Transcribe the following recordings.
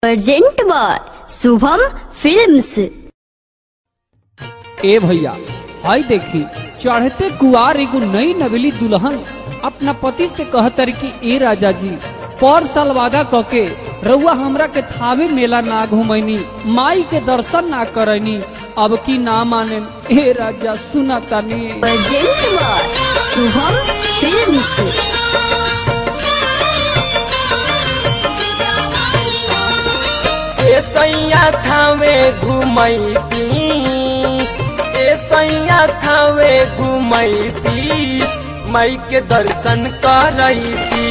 present by Shubham films ए भैया हाय देखी चढ़ते कुआर एगो नई नवेली दुल्हन अपना पति से कहतर कि ए राजा जी पर साल वादा कके रउआ हमरा के थावे मेला ना घुमैनी माई के दर्शन ना करैनी अब की ना माने ए राजा सुना तानी प्रेजेंट बाय शुभम फिल्म्स ए सैया थावे घुमैती ए सैया थावे घुमैती मई के दर्शन करैती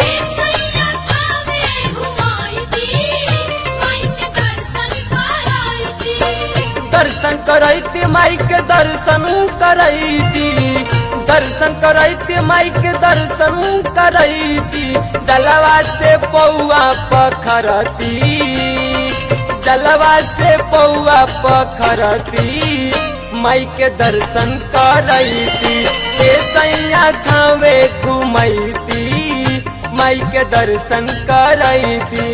दर्शन करैती माई के दर्शन करैती दर्शन करैती माई के दर्शन करैती जलवा से पौआ पखरती जलवा से पौआ पखरती माई के दर्शन करैती ए सैया थावे घुमैती माई के दर्शन करैती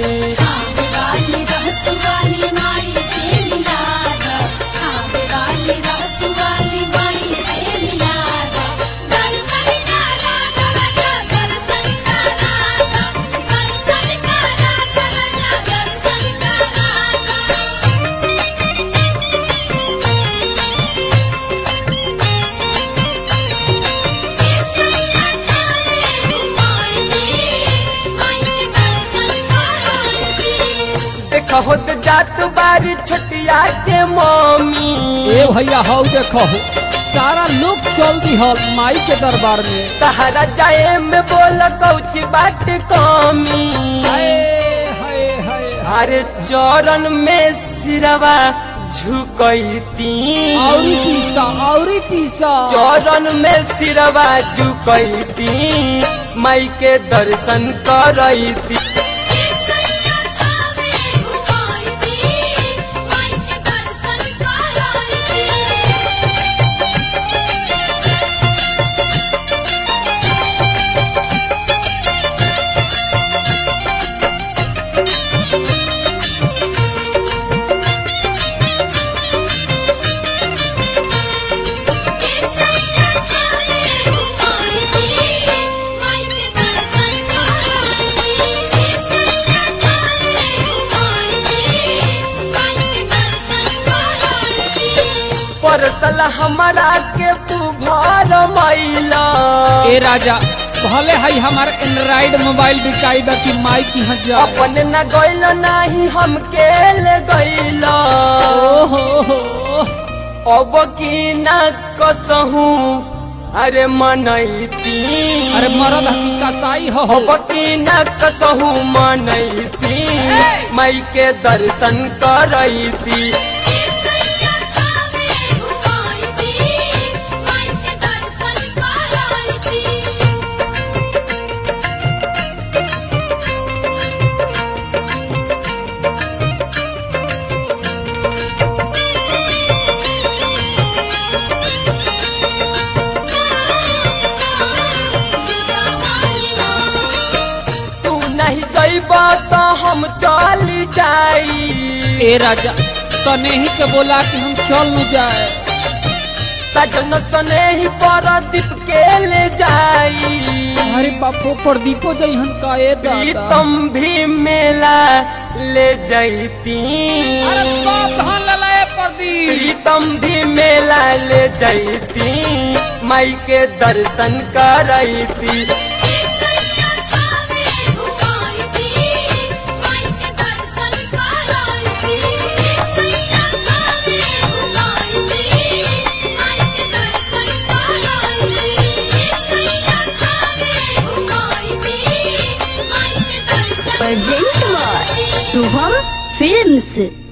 देख होत जात बारी छोटिया के मम्मी ए भैया हाउ देखो सारा लोग चल दी हल माई के दरबार में तहरा जाए में बोल कौची बाट कमी हाय हाय हाय अरे चरण में सिरवा झुकैती औरी पीसा औरी पीसा चरण में सिरवा झुकैती माई के दर्शन करैती परसल हमारा के तू भर मैला ए राजा भले है हमार एंड्राइड मोबाइल बिकाई बा कि माई की यहाँ जा अपन न गइल नाही हम के ले गइल ओहो हो अब की न कसहू अरे मनैती अरे मरद हकी कसाई हो हो अब की न कसहू मनैती मई के दर्शन करैती तू नहीं जइब तो हम चल जाई ए राजा सनेही के बोला कि हम चल न जाए सजन सने ही परदीप के ले जाई अरे बापो प्रदीपो जइहन का ए दादा प्रीतम भी मेला ले जैती अरे सावधान ललाए प्रदीप प्रीतम भी मेला ले जैती माई के दर्शन करैती प्रेजेंट बाय शुभम फिल्म्स